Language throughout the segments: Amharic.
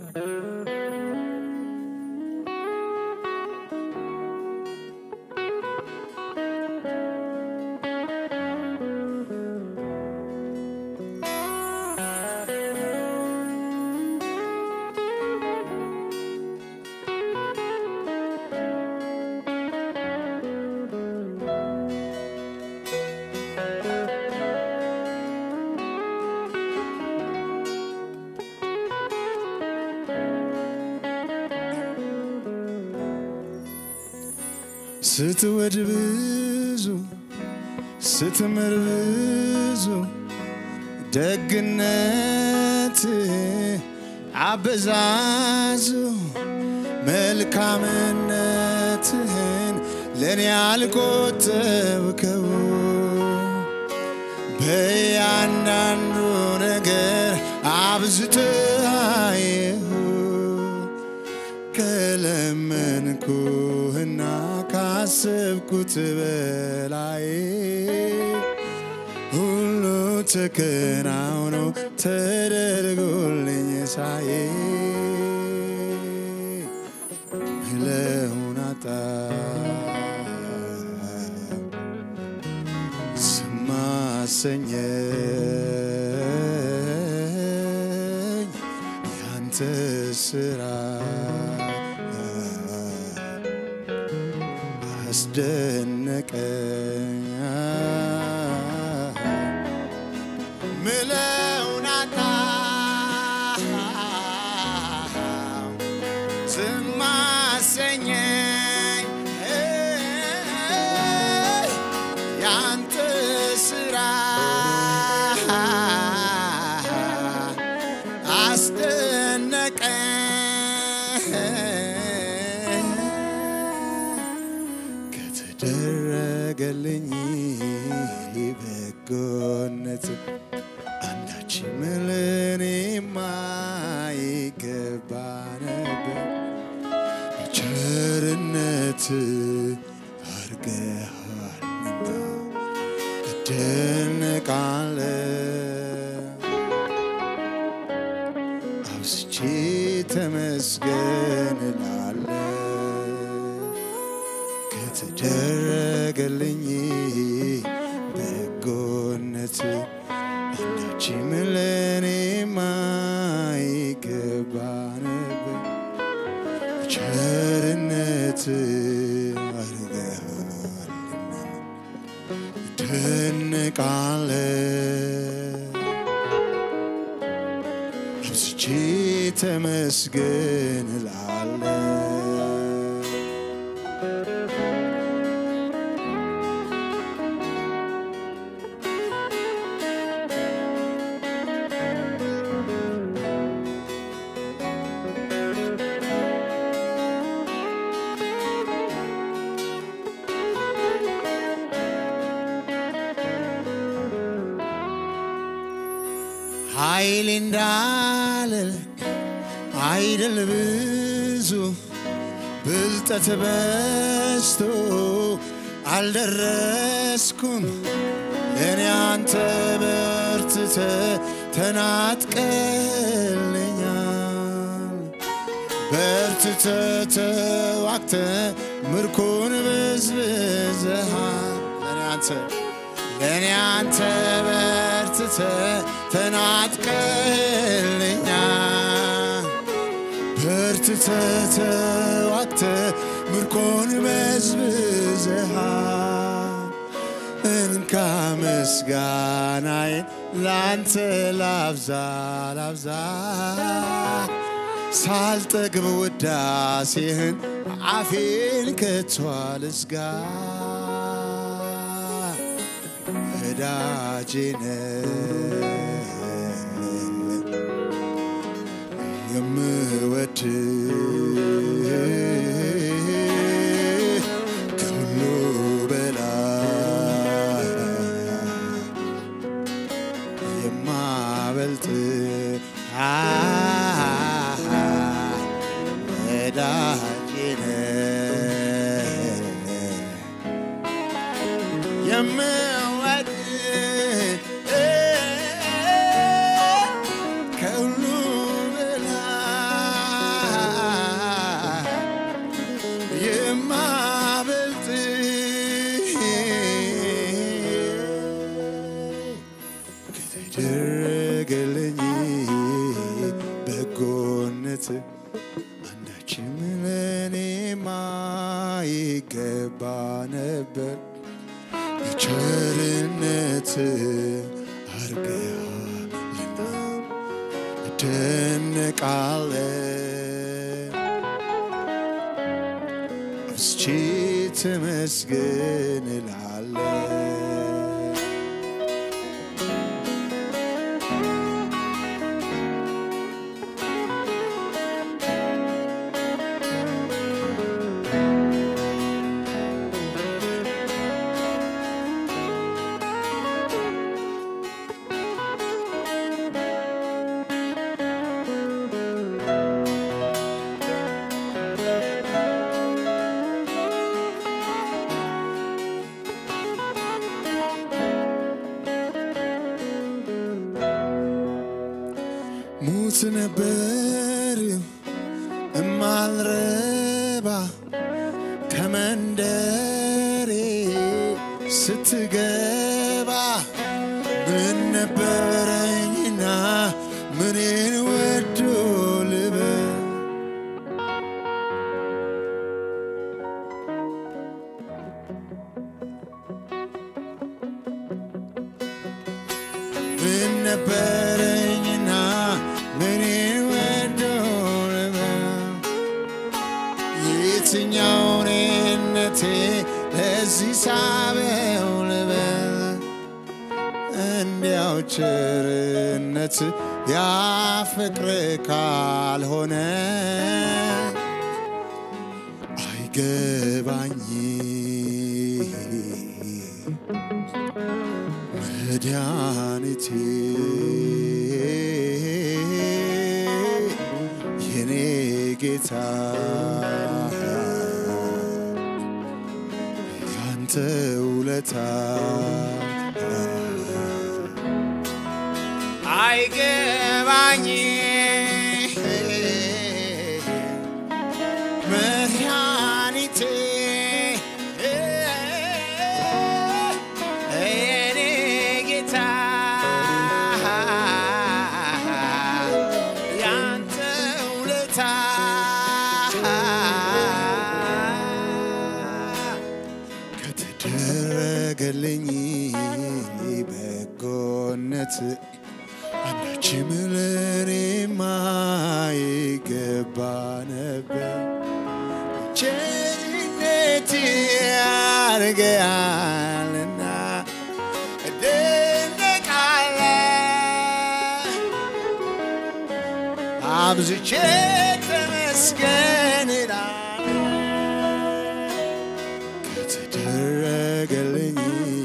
ስትወድ ብዙ ስትምር ብዙ ደግነት አበዛዙ መልካምነትህን ለእኔ አልቆጠብከው በያንዳንዱ ነገር አብዝተሃየሁ ከለመንኩህና ካሰብኩት በላይ ሁሉ ተከናውኖ ተደርጎልኝ ሳዬ ለውን አጣ ስማሰኘኝ ያንተ ስራ አስደነቀኝ ምለውን አጣ ስማሰኘኝ ያንተ ስራ አስደነቀኝ ከተደረገልኝ በጎነት አንዳችም ለኔ የማይገባ ነበር ቸርነት አርገሃልና እደነቃለሁ አብዝቼ ተመስገን እላለሁ ከተደረገልኝ በጎነት አንዳችም ለኔ የማይገባ ነበር ቸርነት አድርገሃልና እደነቃለሁ አብዝቼ ተመስገን እላለሁ ኃይል እንዳልል አይደል ብዙ ብልጠት በስቶ አልደረስኩም ለእኔ አንተ በርትተ ተናጥቀልኛል በርትተ ተዋክተ ምርኮን በዝብዘሃል ለእኔ አንተ ለእኔ አንተ በርትተ ተናጥቀልኛል በርትተ ተዋክተ ምርኮን በዝብዘሃል እንካ ምስጋናዬን ላንተ ላብዛ ላብዛ ሳልጠግብ ውዳሴህን አፌን ከቶ አልዝጋ ወዳጄ ነህ የምወድ ከሁሉ በላይ የማበልጥ ወዳጄ ነህ የምወድ ከሁሉ በላይ በጎነት አንዳችም ለኔማ ይገባ ነበር የቸርነት አርገሃልና እደነቃለን አብዝቼ ተመስገን እላለን ሙት ነበር እማልረባ ከመንደሬ ስትገባ ምን ነበረኝና ምንን ወዶ ልበል ምን ነበረኝና ምንን ወዶ ልበል የትኛውን እነቴ ለዚህ ሳበው ልበል እንዲያው ቸርነት ያፍቅር ካልሆነ አይገባኝ መድኃኒቴ የኔ ጌታ ያንተ ውለታ አይገባኝ መድኃኒቴ የኔ ጌታ ያንተ ውለታ ከተደረገልኝ በጎነት አንዳችም ለኔማ ይገባ ነበር ቸርነት ያርገሃልና እደነቃለሁ አብዝቼ ተመስገን እላለሁ ከተደረገልኝ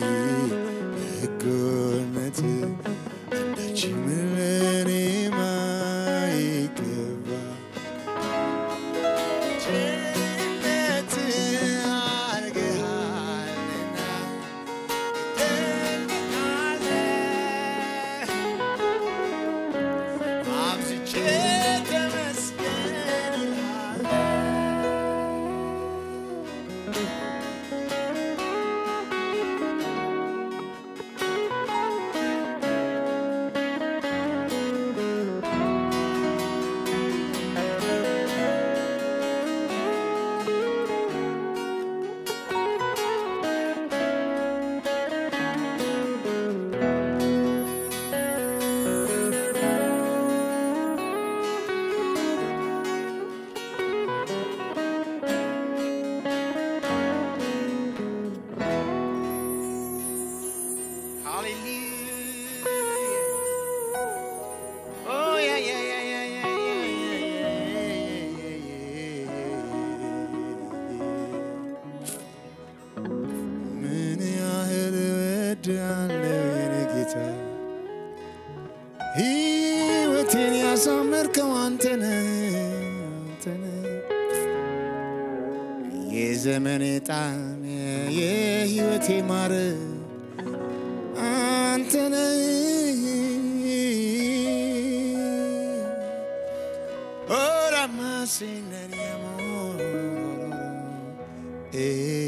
በጎነት አንዳችም ለኔማ ይገባ ቸርነት አድርገሃልና እደነቃለሁ አብዝቼ ተመስገን እላለሁ Hallelujah. Oh, yeah, yeah, yeah, yeah, yeah, yeah, ምን ያህል እወድሃለሁ የኔ ጌታ ሕይወቴን ያሳመርከው አንተነህ አንተነህ የዘመኔ ጣዕም የሕይወቴ ማር አንተነህ ora más sin amor